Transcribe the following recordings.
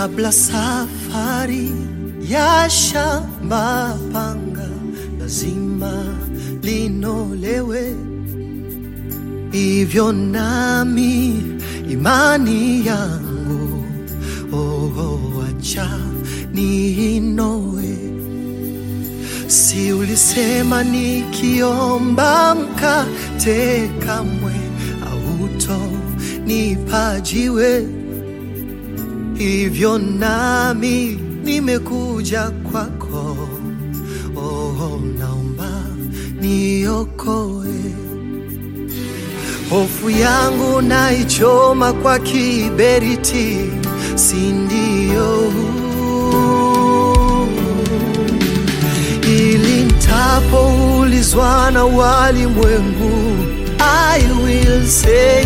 kabla safari ya shamba panga lazima linolewe, hivyo nami imani yangu oh, oh, acha niinoe. Si ulisema nikiomba mkate kamwe auto nipajiwe hivyo nami nimekuja kwako, oh, naomba niokoe. Hofu yangu naichoma kwa kiberiti, si ndio? Ili nitapoulizwa na walimwengu, I will say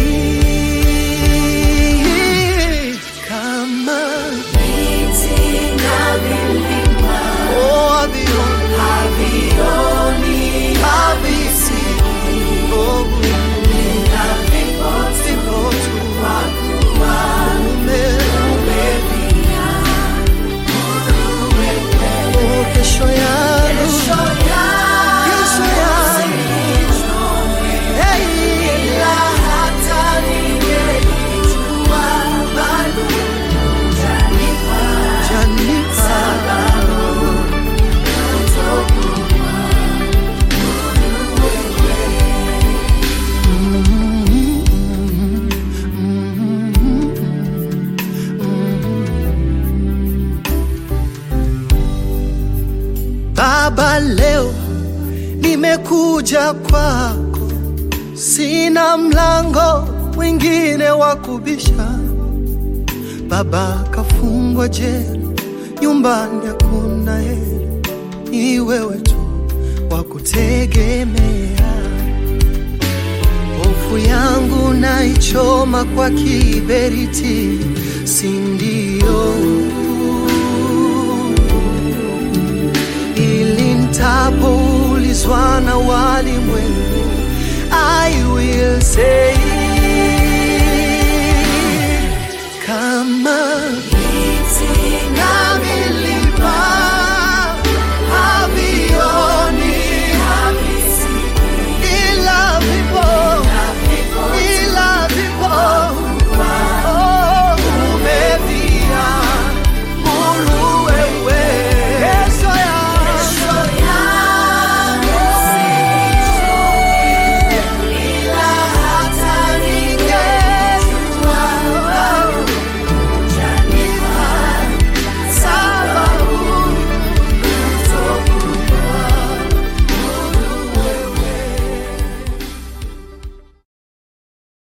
kama Oh, havioni, havisi, oh, vipo tu ume- Oh, kesho yangu, kesho yangu, hey, ila hata ningelijua bado hujanipa Baba, leo nimekuja kwako, sina mlango mwingine wa kubisha. Baba kafungwa jela, nyumbani hakuna heri, ni wewe tu wa kutegemea. Hofu yangu naichoma kwa kiberiti, si ndio? Ili nitapoulizwa na walimwengu